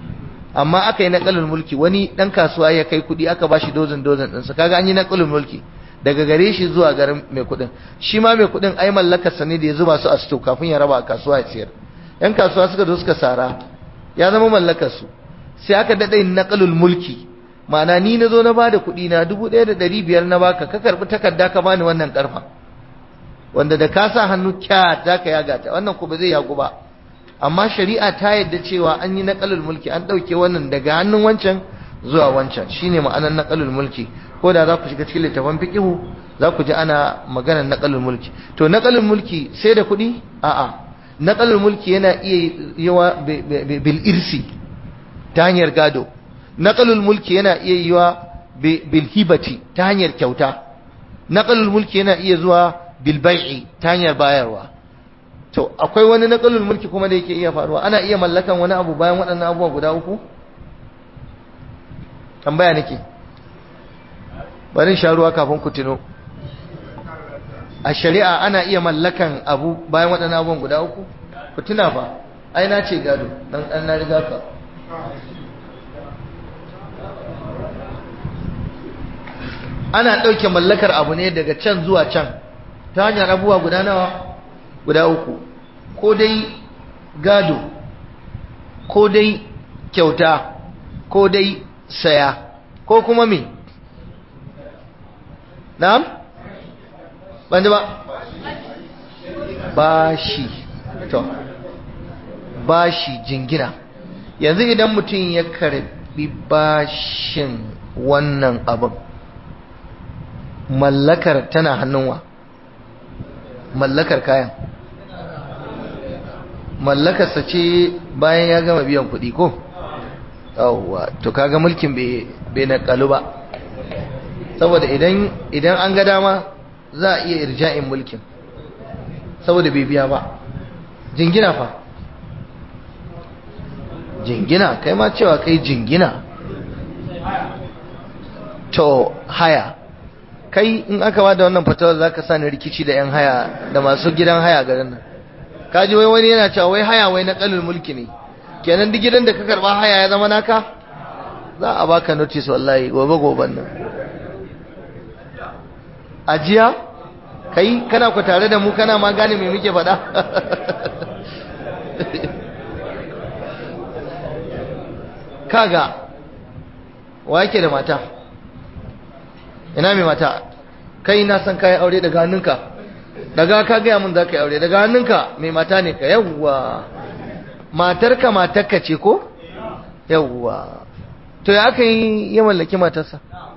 amma aka yi naqalul mulki wani dan kasuwa ya kai kudi aka bashi dozin dozin din sa kaga an yi naqalul mulki daga gare shi zuwa garin mai kudin shi ma mai kudin ai mallakar sa ne da ya zuba su a sto kafin ya raba a kasuwa ya siyar yan kasuwa suka zo suka sara ya zama mallakar su sai aka dada yin naqalul mulki ma'ana ni na zo na bada kudi na 1500 na baka ka karbi takarda ka bani wannan karfa wanda da ka sa hannu kya zaka yaga ta wannan ko ba zai yagu ba amma shari'a ta yadda cewa an yi naqalul mulki an dauke wannan daga hannun wancan zuwa wancan shine ma'anar naqalul mulki ko da za ku shiga cikin littafin fiqhu za ku ji ana maganar naqalul mulki to naqalul mulki sai da kuɗi a'a naqalul mulki yana iya yawa bil irsi ta hanyar gado naqalul mulki yana iya yiwa bil hibati ta hanyar kyauta naqalul mulki yana iya zuwa bil bai'i ta hanyar bayarwa to akwai wani naqalul mulki kuma da yake iya faruwa ana iya mallakan wani abu bayan waɗannan abubuwa guda uku tambaya nake bari sha ruwa kafin ku tuno a shari'a ana iya mallakan abu bayan waɗannan abubuwan guda uku ku tuna fa ai na ce gado dan dan na riga ka ana ɗauke mallakar abu ne daga can zuwa can ta hanyar abubuwa guda nawa guda uku ko dai gado ko dai kyauta ko dai saya ko kuma me na'am ban ba bashi to bashi jingina yanzu idan mutum ya karbi bashin wannan abin mallakar tana hannunwa mallakar kayan mallakarsa ce bayan ya gama biyan kuɗi ko yawwa to kaga mulkin bai na kalu ba saboda idan idan an ga dama za a iya irja'in mulkin saboda bai biya ba jingina fa jingina kai ma cewa kai jingina to haya kai in aka ba da wannan fatawar za ka sani rikici da 'yan haya da masu gidan haya garin nan kaji wai wani yana cewa wai haya wai na kalin mulki ne kenan duk gidan da ka karba haya ya zama naka za a baka notice wallahi gobe goben nan ajiya kai kana ku tare da mu kana ma gane me muke faɗa kaga wa yake da mata ina mai mata kai na san kayan aure daga hannunka daga ka gaya mun za ka yi aure daga hannunka mai mata ne ka yawwa matarka matarka ce ko yawwa to ya aka yi ya mallaki matarsa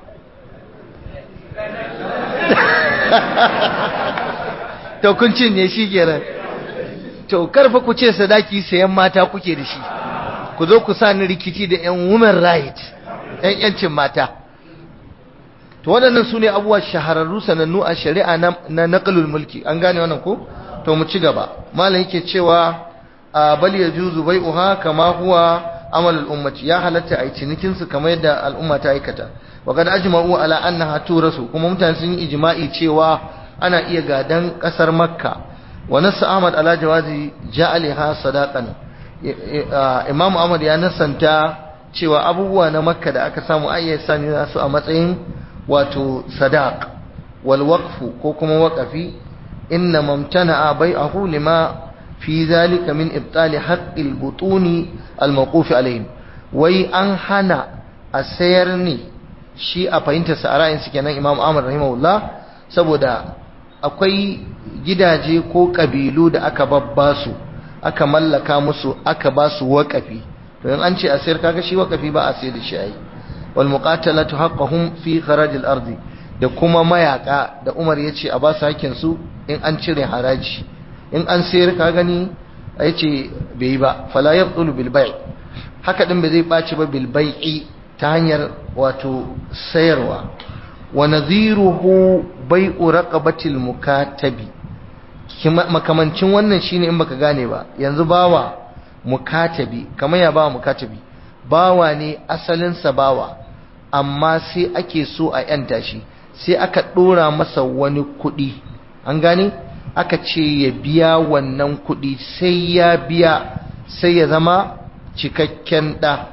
to kun cinye shi kenan to karfa ku ce sadaki sayan mata kuke da shi ku zo ku sa ni rikici da yan women right yan yancin mata to waɗannan su ne abubuwa shahararru sanannu a shari'a na naƙalul mulki an gane wannan ko to mu ci gaba malam yake cewa bal yajuzu bai'uha kama huwa amal al-ummati ya halatta ai cinikin su kamar yadda al'umma ta aikata wa kad ajma'u ala annaha turasu kuma mutane sun yi ijma'i cewa ana iya gadan kasar makka wa nasu ahmad ala jawazi ja'aliha sadaqan imam ahmad ya nasanta cewa abubuwa na makka da aka samu ayyar sani su a matsayin wato sadaq wal waqfu ko kuma waqafi inna mamtana bai'ahu lima fi zalika min ibtali haqqil butuni al mawquf alaihim wai an hana a sayar ne shi a fahimtar sa ra'ayin su kenan Imam Ahmad rahimahullah saboda akwai gidaje ko kabilu da aka babba su aka mallaka musu aka ba su waqafi to in an ce a sayar kaga shi waqafi ba a sayar da shi ai wal muqatalatu haqqahum fi kharaj al ardi da kuma mayaka da Umar yace a ba su hakkin su in an cire haraji in an sayar ka gani yace bai yi ba fala yabdulu bil bai' haka din bai zai baci ba bil bai'i ta hanyar wato sayarwa wa nadhiruhu bai'u raqabatil mukatabi makamancin wannan shine in baka gane ba yanzu bawa mukatabi kamar ya bawa mukatabi bawa ne asalin sa bawa amma sai ake so a yanta shi sai aka dora masa wani kuɗi an gane aka ce ya biya wannan kuɗi sai ya biya sai ya zama cikakken ɗa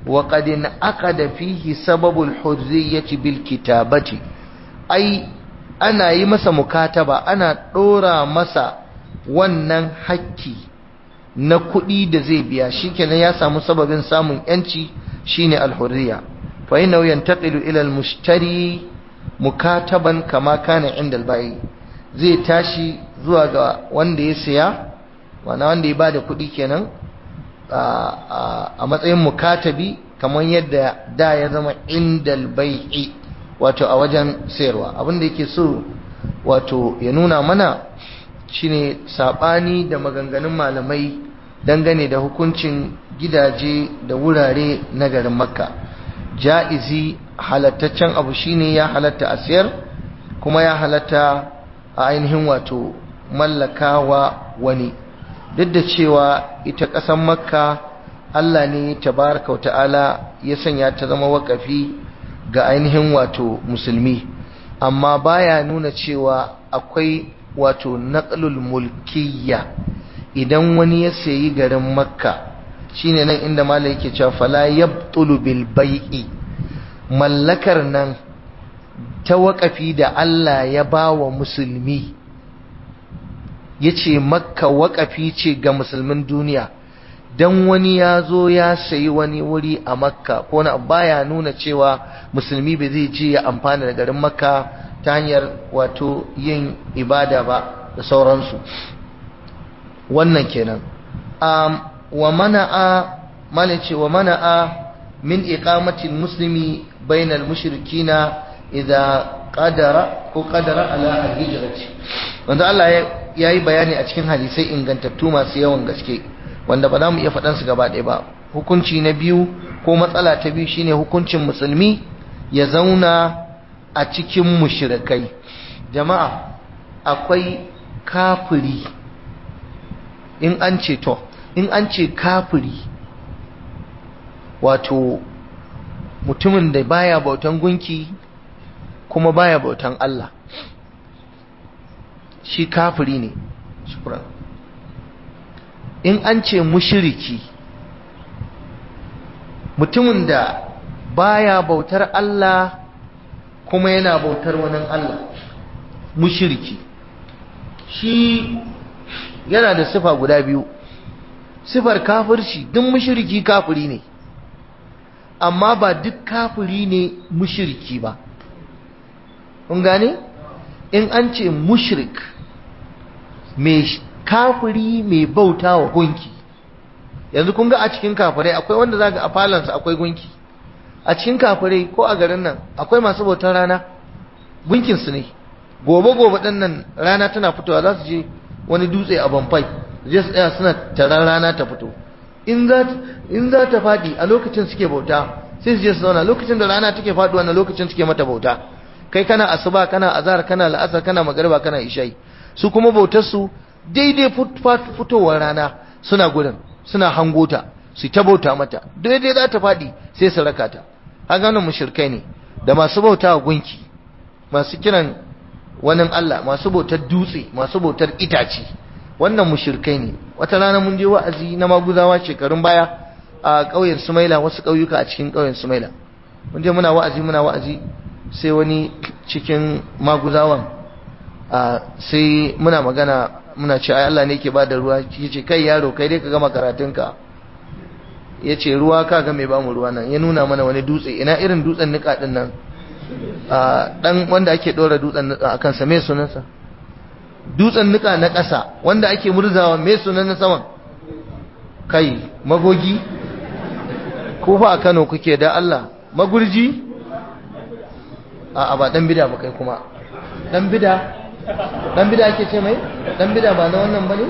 wa qad aqada fihi sababul hurriyyati bil kitabati ai ana yi masa mukataba ana dora masa wannan hakki na kuɗi da zai biya shikenan ya samu sababin samun yanci shine al-hurriya fa innahu yantaqilu ila al-mushtari mukataban kama kana inda al-bai zai tashi zuwa ga wanda ya siya wana wanda ya bada kuɗi kenan a matsayin mukatabi kamar yadda da ya zama inda al-bai'i wato a wajen sayarwa abinda yake so wato ya nuna mana shine sabani da maganganun malamai dangane da hukuncin gidaje da wurare na garin makka ja'izi halattaccen abu shine ya halatta a siyar kuma ya halatta a ainihin wato mallakawa wani duk da cewa ita ƙasar makka Allah ne tabaraka wa ta'ala ya sanya ta zama wakafi ga ainihin wato musulmi amma baya nuna cewa akwai wato naqlul mulkiyya idan wani ya sayi garin makka shine nan inda malai yake cewa fala yabtulu bil bai'i mallakar nan ta wakafi da Allah ya bawa musulmi yace makka wakafi ce ga musulmin duniya dan wani ya zo ya sayi wani wuri a makka ko na baya nuna cewa musulmi bai zai je ya amfana da garin makka ta hanyar wato yin ibada ba da sauransu wannan kenan um, wa mana'a malice wa mana'a min iqamatil muslimi bainal mushrikina idza qadara ko qadara ala al-hijrati wanda Allah ya yi bayani a cikin hadisai ingantattu masu yawan gaske wanda ba za mu iya faɗansu gaba ɗaya ba hukunci na biyu ko matsala ta biyu shine hukuncin musulmi ya zauna a cikin mushrikai jama'a akwai kafiri in an ce to in an ce kafiri wato mutumin da baya bautan gunki kuma baya bautan Allah shi kafiri ne shukran in an ce mushiriki mutumin da baya bautar Allah kuma yana bautar wani Allah mushiriki shi yana da sifa guda biyu sifar kafirci duk mushiriki kafiri ne amma ba duk kafiri ne mushiriki ba kun gane in an ce mushrik mai kafiri mai bauta wa gunki yanzu kun ga a cikin kafirai akwai wanda za ga a falansa akwai gunki a cikin kafirai ko a garin nan akwai masu bautar rana gunkinsu ne gobe-gobe ɗin nan rana tana fitowa za su je wani dutse a bamfai je su tsaya suna taron rana ta fito in za ta faɗi a lokacin suke bauta sai su je su zauna lokacin da rana take faɗuwa na lokacin suke mata bauta kai kana asuba kana azhar kana la'asar kana magariba kana isha'i su kuma bautar su daidai fitowar rana suna gurin suna hangota su ta bauta mata daidai za ta faɗi sai su raka ta haka wannan mushrikai ne da masu bauta wa gunki masu kiran wani Allah masu bautar dutse masu bautar itace wannan mushrikai ne wata rana mun je wa'azi na maguzawa shekarun baya a ƙauyen Sumaila wasu ƙauyuka a cikin ƙauyen Sumaila mun je muna wa'azi muna wa'azi sai wani cikin maguzawan sai muna magana muna ce ai Allah ne ke bada ruwa yace kai yaro kai dai ka gama karatunka yace ruwa ka ga mai bamu ruwa nan ya nuna mana wani dutse ina irin dutsen nika din nan dan wanda ake dora dutsen nika akan sa me sunansa dutsen nika na ƙasa wanda ake murzawa me sunan na saman kai magogi ko fa a Kano kuke da Allah magurji a ba dan bida ba kai kuma dan bida dan bida ake ce mai dan bida ba na wannan bane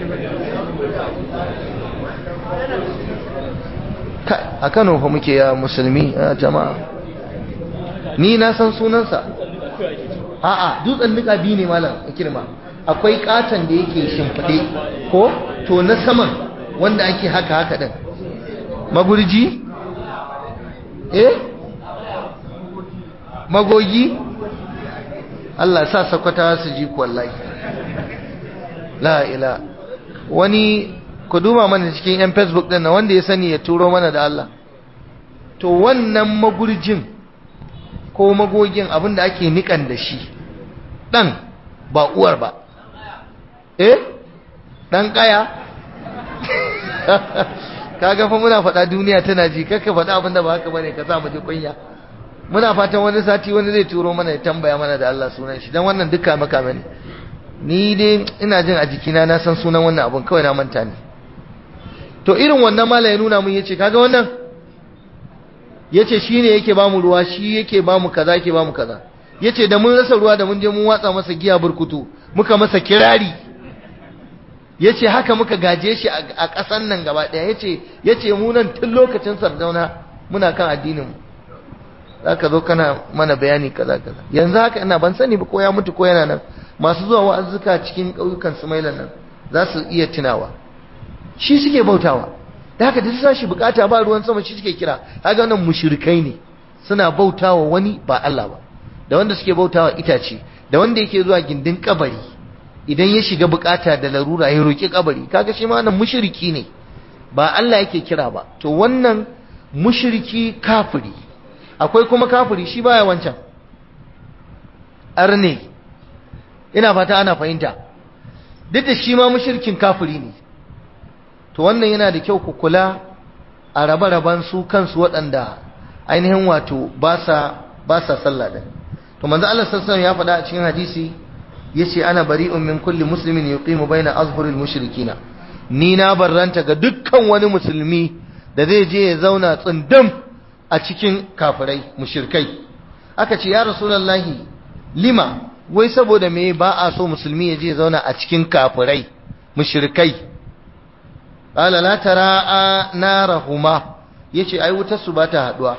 a Kano fa muke ya musulmi a jama'a ni na san sunansa a'a dutsen nika biyu ne malam kirma akwai katon da yake shimfiɗe ko to na saman wanda ake haka haka din magurji eh magogi Allah sa sakwata su ji wallahi la ila wani ku duba mana cikin yan facebook din wanda ya sani ya turo mana da Allah to wannan magurjin ko magogin abin da ake nikan da shi ɗan ba uwar ba eh ɗan ƙaya kaga fa muna faɗa duniya tana ji kakka faɗa abin da ba haka bane ka sa mu ji kunya muna fatan wani sati wani zai turo mana ya tambaya mana da Allah sunan shi dan wannan duka maka ne ni dai ina jin a jikina na san sunan wannan abun kawai na manta ne to irin wannan mala ya nuna mun yace kaga wannan yace shine yake bamu ruwa shi yake bamu kaza yake bamu kaza yace da mun rasa ruwa da mun je mun watsa masa giya burkutu muka masa kirari yace haka muka gaje shi a ƙasan nan gaba ɗaya yace yace mu nan tun lokacin sardauna muna kan addinin mu zaka zo kana mana bayani kaza kaza yanzu haka ina ban sani ba ko ya mutu ko yana nan masu zuwa wa'azuka cikin ƙauyukan Sumailan nan za su iya tunawa shi suke bautawa da haka duk sashi bukata ba ruwan sama shi suke kira kaga wannan mushrikai ne suna bautawa wani ba Allah ba da wanda suke bautawa itace da wanda yake zuwa gindin kabari idan ya shiga bukata da larura ya roki kabari kaga shi ma wannan mushriki ne ba Allah yake kira ba to wannan mushriki kafiri akwai kuma kafiri shi baya wancan arne ina fata ana fahimta duk da shi ma mushrikin kafiri ne to wannan yana da kyau ku kula a rabe-raben su kansu waɗanda ainihin wato ba sa ba sa sallah din to manzo Allah sallallahu ya faɗa a cikin hadisi yace ana bari'un min kulli muslimin yuqimu baina azhuril mushrikina ni na barranta ga dukkan wani musulmi da zai je ya zauna tsundum a cikin kafirai mushrikai aka ce ya rasulullahi lima wai saboda me ba a so musulmi ya je ya zauna a cikin kafirai mushrikai qala la tara narahuma yace ai wutar su ba ta haduwa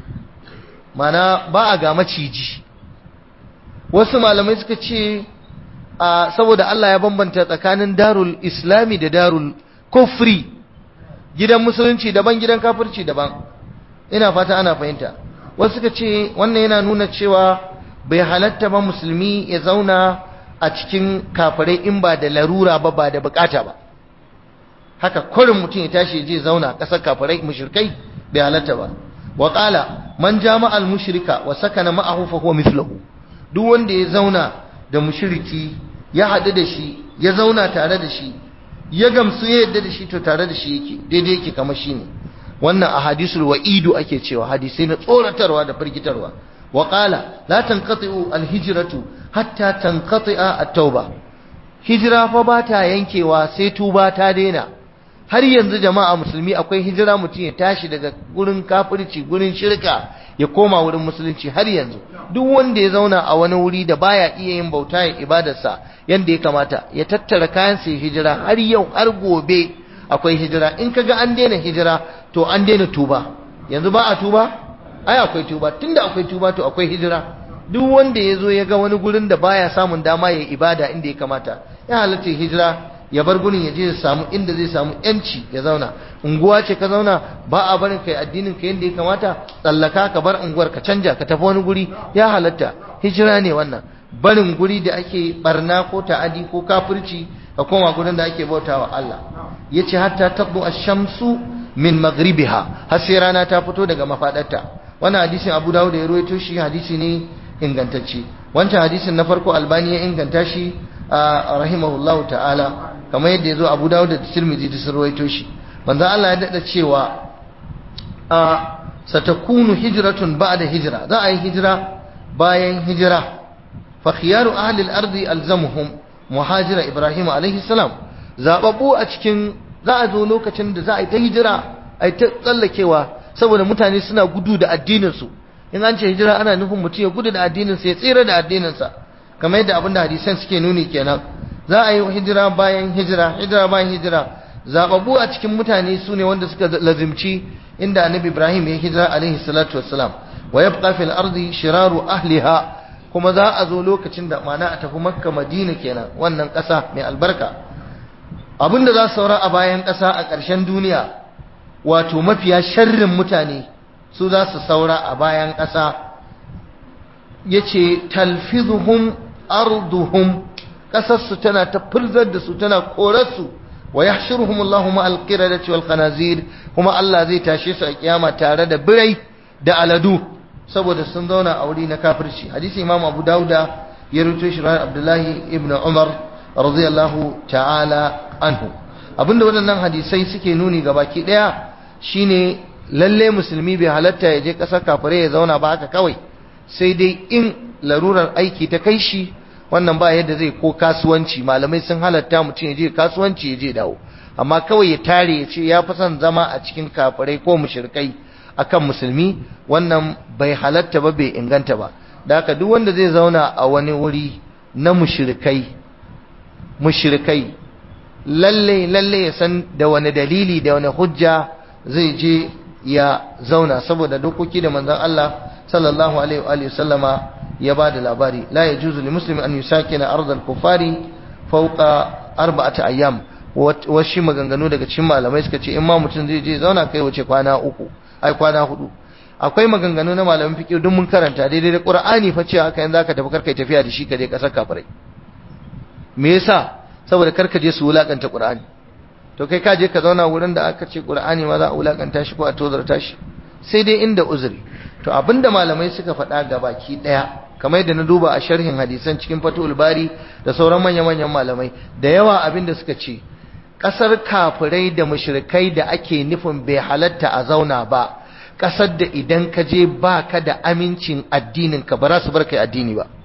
mana ba a ga maciji wasu malamai suka ce a saboda Allah ya bambanta tsakanin darul islami da darul kufri gidan musulunci daban gidan kafirci daban ina fata ana fahimta wasu suka ce wannan yana nuna cewa bai halatta ba musulmi ya zauna a cikin kafirai in ba da larura ba ba da bukata ba haka kurin mutum ya tashi je zauna ƙasar kafirai mushrikai bai halatta ba wa qala man jama'a al-mushrika wa sakana ma'ahu fa huwa mithluhu duk wanda ya zauna da mushriki ya haɗu da shi ya zauna tare da shi ya gamsu ya yadda da shi to tare da shi yake daidai yake kamar shi ne wannan a hadisul wa'idu ake cewa hadisai na tsoratarwa da firgitarwa wa qala la tanqati'u al-hijratu hatta tanqati'a at-tauba hijira fa ba ta yankewa sai tuba ta daina har yanzu jama'a musulmi akwai hijira mutum ya tashi daga gurin kafirci gurin shirka ya koma wurin musulunci har yanzu duk wanda ya zauna a wani wuri da baya iya yin bauta ya ibadarsa yanda ya kamata ya tattara kayan sai hijira har yau har gobe akwai hijira in kaga an daina hijira to an daina tuba yanzu ba a tuba ai akwai tuba tunda akwai tuba to akwai hijira duk wanda ya zo ya ga wani gurin da baya samun dama ya ibada inda ya kamata ya halatta hijira ya bar gurin ya je ya samu inda zai samu yanci ya zauna unguwa ce ka zauna ba a barin kai addinin ka yanda ya kamata tsallaka ka bar unguwar ka canja ka tafi wani guri ya halatta hijira ne wannan barin guri da ake barna ko ta'adi ko kafirci ka koma gurin da ake bautawa Allah yace hatta tabbu ash-shamsu min maghribiha har sai rana ta fito daga mafadarta wannan hadisin Abu Dawud ya rawaito shi hadisi ne ingantacce wancan hadisin na farko Albani ya inganta shi rahimahullahu ta'ala kamar yadda ya zo abu dawud da tirmidhi da sun rawaito shi manzo Allah ya dada cewa a satakunu hijratun ba'da hijra za a yi hijira bayan hijira fa khiyaru ahli al-ardi alzamuhum muhajira ibrahim alaihi salam zababbu a cikin za a zo lokacin da za a yi ta hijira a yi ta tsallakewa saboda mutane suna gudu da addinin su in an ce hijira ana nufin mutum ya gudu da addinin sa ya tsira da addinin sa kamar yadda abinda hadisan suke nuni kenan za a yi hijira bayan hijira hijira bayan hijira zababu a cikin mutane su ne wanda suka lazimci inda annabi ibrahim ya hijira alaihi salatu wassalam wa yabqa fil ardi shiraru ahliha kuma za a zo lokacin da mana a tafi makka madina kenan wannan ƙasa mai albarka abinda za su saura a bayan ƙasa a ƙarshen duniya wato mafiya sharrin mutane su za su saura a bayan ƙasa yace talfizuhum arduhum kasarsu tana ta furzar da su tana korarsu wa yahshuruhum Allahu ma al-qiradati wal khanazir kuma Allah zai tashe su a kiyama tare da birai da aladu saboda sun zauna a wuri na kafirci hadisi imam abu dauda ya rubuto shi ran abdullahi ibn umar radiyallahu ta'ala anhu abinda waɗannan hadisai suke nuni ga baki ɗaya shine lalle musulmi bai halatta ya je ƙasar kafirai ya zauna ba haka kawai sai dai in larurar aiki ta kai shi wannan ba yadda zai ko kasuwanci malamai sun halatta mutum ya je kasuwanci ya je dawo amma kawai ya tare ya ce ya fi son zama a cikin kafirai ko mushrikai akan musulmi wannan bai halatta ba bai inganta ba da haka duk wanda zai zauna a wani wuri na mushrikai mushrikai lalle lalle ya san da wani dalili da wani hujja zai je ya zauna saboda dokoki da manzon Allah sallallahu alaihi wa alihi sallama ya bada labari la yajuzu li muslimin an yusakina ardal kufari fawqa arba'ati ayyam wasu maganganu daga cikin malamai suka ce in ma mutum zai je zauna kai wace kwana uku ai kwana hudu akwai maganganu na malamin fiqh duk mun karanta daidai da qur'ani fa ce haka in zaka tafi karkai tafiya da shi ka je kasar kafirai me yasa saboda karka je su wulakanta qur'ani to kai ka je ka zauna wurin da aka ce qur'ani ma za a wulakanta shi ko a tozarta shi sai dai inda uzuri to abinda malamai suka faɗa ga baki daya kamar yadda na duba a sharhin hadisan cikin fatul bari da sauran manya-manyan malamai da yawa abinda suka ce ƙasar kafirai da mushrikai da ake nufin bai halatta a zauna ba ƙasar da idan ka je ba ka da amincin addinin ka ba za su bar kai addini ba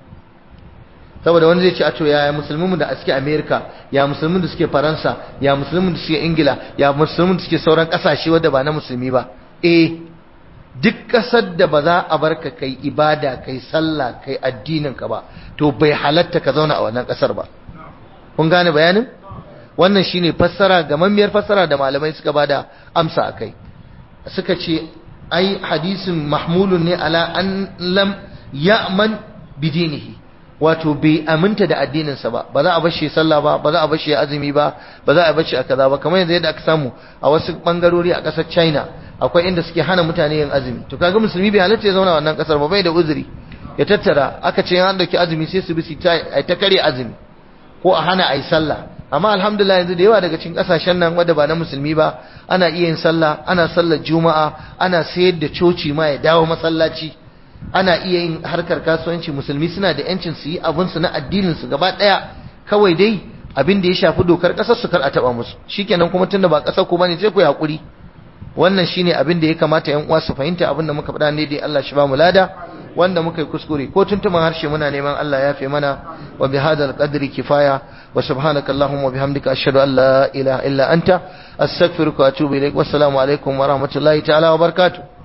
saboda wani zai ce a to ya musulmin da suke amerika ya musulmin da suke faransa ya musulmin da suke ingila ya musulmin da suke sauran ƙasashe wadda ba na musulmi ba eh duk ƙasar da ba za a bar ka kai ibada kai sallah kai addinin ka ba to bai halatta ka zauna a wannan ƙasar ba kun gane bayanin wannan shine fassara gamammiyar fassara da malamai suka bada amsa akai suka ce ai hadisin mahmulun ne ala an lam ya'man bidinihi wato bai aminta da addininsa ba ba za a bashi sallah ba ba za a bashi azumi ba ba za a bashi a kaza ba kamar yanzu yadda aka samu a wasu bangarori a ƙasar China akwai inda suke hana mutane yin azumi to kaga musulmi bai halatta ya zauna wannan ƙasar ba bai da uzuri ya tattara aka ce an dauki azumi sai su bi su ta kare azumi ko a hana ayi sallah amma alhamdulillah yanzu da yawa daga cikin kasashen nan wanda ba na musulmi ba ana iya yin sallah ana sallar juma'a ana sayar da coci ma ya dawo masallaci ana iya yin harkar kasuwanci musulmi suna da yancin su yi abin su na addinin su gaba daya kawai dai abin da ya shafi dokar kasar su kar a taba musu shikenan kuma tunda ba kasar ku bane sai ku hakuri wannan shine abin da ya kamata yan uwa su fahimta abin da muka faɗa ne dai Allah shi ba mu lada wanda muka yi kuskure ko tuntuman harshe muna neman Allah ya fi mana wa bi hadal qadri kifaya wa subhanaka allahumma wa bihamdika ashhadu an la ilaha illa anta astaghfiruka wa atubu ilaik wassalamu alaikum wa rahmatullahi ta'ala wa barakatuh